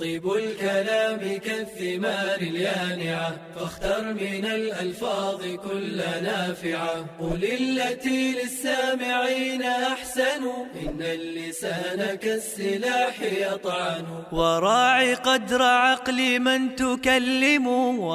طيب الكلام كالثمار اليانعة فاختر من الألفاظ كل نافعة قل التي للسامعين أحسن إن اللسان كالسلاح يطعن وراعي قدر عقل من تكلم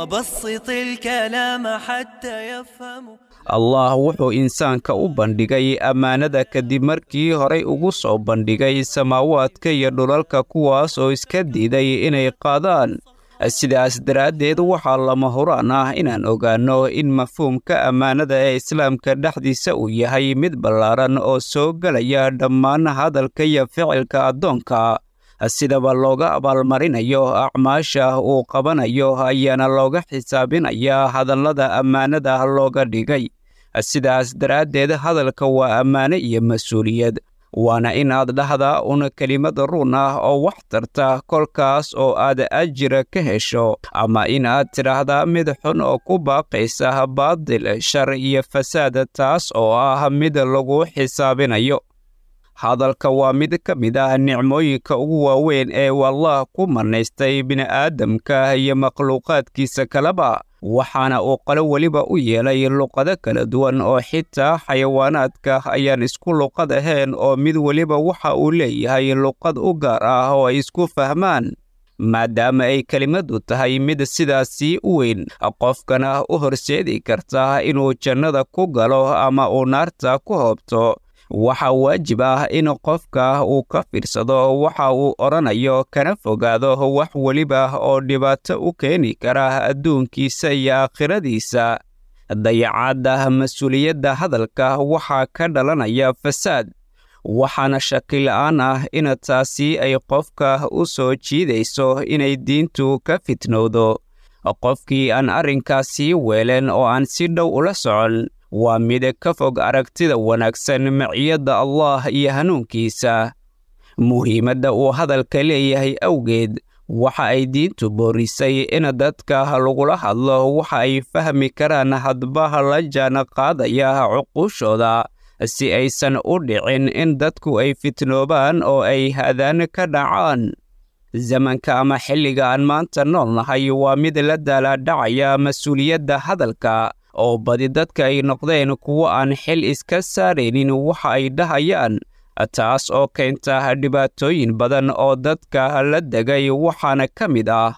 وبسط الكلام حتى يفهم allah wuxuu insaanka u bandhigay ammaanada kadib markii horay ugu soo bandhigay samaawaadka iyo dhulalka kuwaas oo iska diiday inay qaadaan sidaas daraaddeed waxaa lama huraan ah inaan ogaanno in mafhuumka ammaanada ee islaamka dhexdiisa uu yahay mid ballaaran oo soo gelaya dhammaan hadalka iyo ficilka addoonka sidaba looga abaalmarinayo acmaasha uu qabanayo ayaana looga xisaabinayaa hadallada ammaanada looga dhigay sidaas daraaddeed hadalka waa ammaane iyo mas-uuliyad waana inaad dhahdaa un kelimad run ah oo wax tarta kolkaas oo aad ajira ka hesho ama inaad tidhaahdaa mid xun oo ku baaqaysa baadil shar iyo fasaad taas oo ah mid lagu xisaabinayo hadalka waa mid ka mid ah nicmooyinka ugu waaweyn ee wallah ku manaystay bini'aadamka iyo makhluuqaadkiisa kaleba waxaana uu qalo weliba u yeelay luqado kala duwan oo xitaa xayawaanaadka ayaan isku luqad ahayn oo mid weliba waxa uu leeyahay luqad u gaar ah oo ay isku fahmaan maadaama ay kelimaddu tahay mid sidaasii u weyn qofkana u horseedi karta inuu jannada ku galo ama uu naarta ku hoobto waxaa waajib ah in qofka uu ka fiirsado waxa uu odhanayo kana fogaado wax weliba oo dhibaato u keeni kara adduunkiisa iyo aakhiradiisa dayacaadda mas-uuliyadda hadalka waxaa ka dhalanaya fasaad waxaana shakila'aan ah in taasi ay qofka u soo jiidayso inay diintu ka fitnowdo qofkii aan arrinkaasii weelen oo aan si dhow ula socon waa mid ka fog aragtida wanaagsan maciyadda allah iyo hanuunkiisa muhiimadda uu hadalka leeyahay awgeed waxa ay diintu boorisay in dadka lagula hadlo waxa ay fahmi karaan hadba la jaan qaadaya cuquushooda si aysan u dhicin in dadku ay fitnoobaan oo ay hadaan ka dhacaan zamanka ama xilliga aan maanta nool nahay waa mid la daalaadhacaya mas-uuliyadda hadalka oo badi dadka ay noqdeen kuwo aan xil iska saaraynin waxa ay dhahayaan taas oo keenta dhibaatooyin badan oo dadka la degay waxaana ka mid ah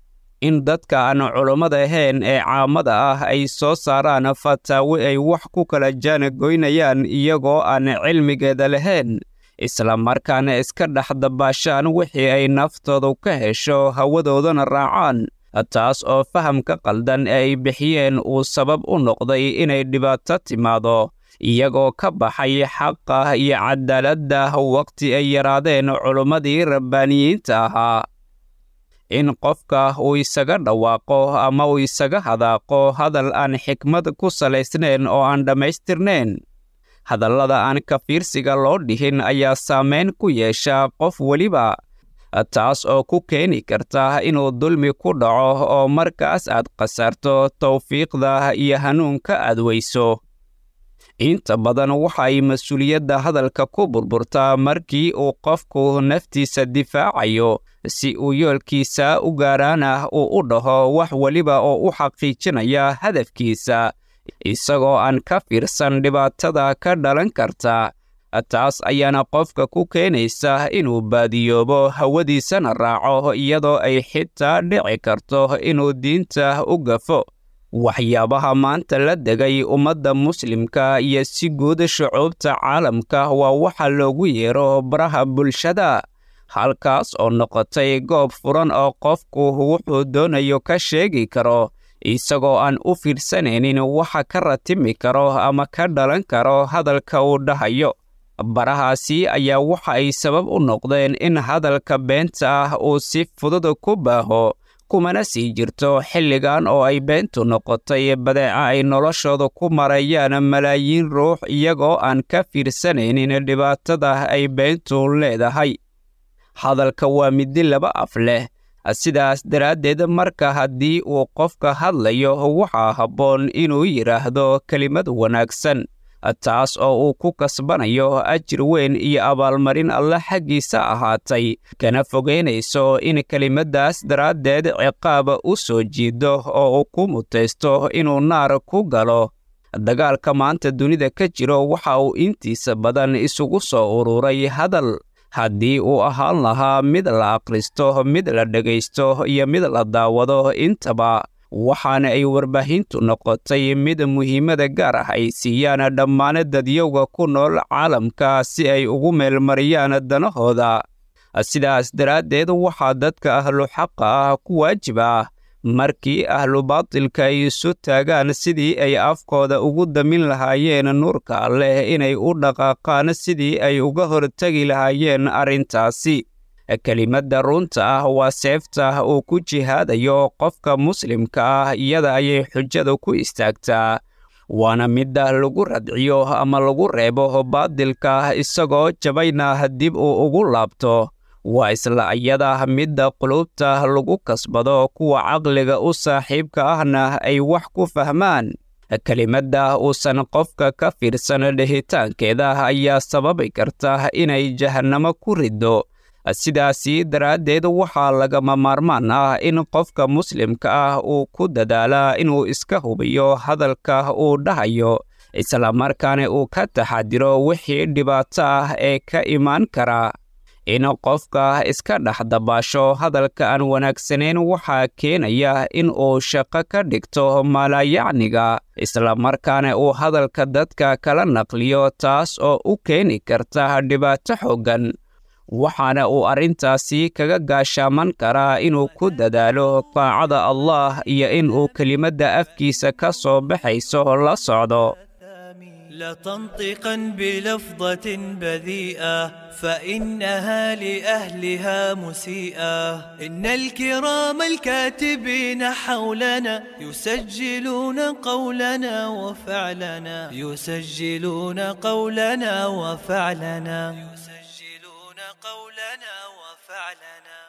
in dadka aan culummada ahayn ee caamada ah ay soo saaraan fataawi ay wax ku kala jaanagoynayaan iyagoo aan cilmigeeda lahayn isla markaana iska dhex dabaashaan wixii ay naftoodu ka hesho hawadoodana raacaan taas oo fahamka qaldan ee ay bixiyeen uu sabab u noqday inay dhibaato timaado iyagoo ka baxay xaqa iyo cadaaladda waqti ay yaraadeen culummadii rabbaaniyiinta ahaa in qofka uu isaga dhawaaqo ama uu isaga hadaaqo hadal aan xikmad ku salaysnayn oo aan dhammaystirnayn hadallada aan ka fiirsiga loo dhihin ayaa saamayn ku yeesha qof weliba taas oo ku keeni karta inuu dulmi ku dhaco oo markaas aad khasarto tawfiiqda iyo hanuunka aad weyso inta badan waxa ay mas-uuliyadda hadalka ku burburtaa markii uu qofku naftiisa difaacayo si uu yoolkiisa u gaaraana uu u dhaho wax weliba oo u xaqiijinaya hadafkiisa isagoo aan ka fiirsan dhibaatada ka dhalan karta taas ayaana qofka ku keenaysa inuu baadiyoobo hawadiisana raaco iyadoo ay xitaa dhici karto inuu diinta u gafo waxyaabaha maanta la degay ummadda muslimka iyo si guud shucuubta caalamka waa waxa loogu yeero baraha bulshada halkaas oo noqotay goob furan oo qofku wuxuu doonayo ka sheegi karo isagoo aan u fiirsanaynin waxa ka ratimi karo ama ka dhalan karo hadalka uu dhahayo barahaasi ayaa waxa ay sabab u noqdeen in hadalka beenta ah uu si fudud ku baaho kumana sii jirto xilligan oo ay beentu noqotay badeeca ay noloshooda ku marayaan malaayiin ruux iyagoo aan ka fiirsanaynin dhibaatada ay beentu leedahay hadalka waa midi laba af leh sidaas daraaddeed marka haddii uu qofka hadlayo waxaa habboon inuu yidhaahdo kelimad wanaagsan taas oo uu ku kasbanayo ajir weyn iyo abaalmarin alle xaggiisa ahaatay kana fogeynayso in kelimaddaas daraaddeed ciqaaba u soo jiido oo uu ku mutaysto inuu naar ku galo dagaalka maanta dunida ka jiro waxa uu intiisa badan isugu soo ururay hadal haddii uu ahaan lahaa mid la akhristo mid la dhegaysto iyo mid la daawado intaba waxaana ay warbaahintu noqotay mid muhiimada gaar ah ay siiyaan dhammaan dadyowga ku nool caalamka si ay ugu meelmariyaan danahooda sidaas daraaddeed waxaa dadka ahlu xaqa ah ku waajib ah markii ahlu baatilka ay isu taagaan sidii ay afkooda ugu damin lahaayeen nuurka alleh inay u dhaqaaqaan sidii ay uga hortegi lahaayeen arrintaasi kelimadda runta ah waa seefta uu ku jihaadayo qofka muslimka ah iyada ayay xujada ku istaagtaa waana midda lagu radciyo ama lagu reebo baadilka isagoo jabayna dib uu ugu laabto waa isla iyada midda qulubta lagu kasbado kuwa caqliga u saaxiibka ahna ay wax ku fahmaan kelimadda uusan qofka ka fiirsan dhehitaankeeda ayaa sababi karta inay jahannamo ku riddo sidaasi daraaddeed waxaa lagama maarmaan ah in qofka muslimka ah uu ku dadaalaa inuu iska hubiyo hadalka uu dhahayo islamarkaana uu ka taxadiro wixii dhibaato ah ee ka imaan kara in qofka iska dhex dabaasho hadalka aan wanaagsanayn waxaa keenaya in uu shaqo ka dhigto maalayacniga islamarkaana uu hadalka dadka kala naqliyo taas oo u keeni karta dhibaato xooggan waxaana uu arrintaasi kaga gaashaaman karaa inuu ku dadaalo taacada allah iyo in uu kelimadda afkiisa ka soo baxayso la socdo لا تنطقا بلفظة بذيئة فإنها لأهلها مسيئة إن الكرام الكاتبين حولنا يسجلون قولنا وفعلنا يسجلون قولنا وفعلنا يسجلون قولنا وفعلنا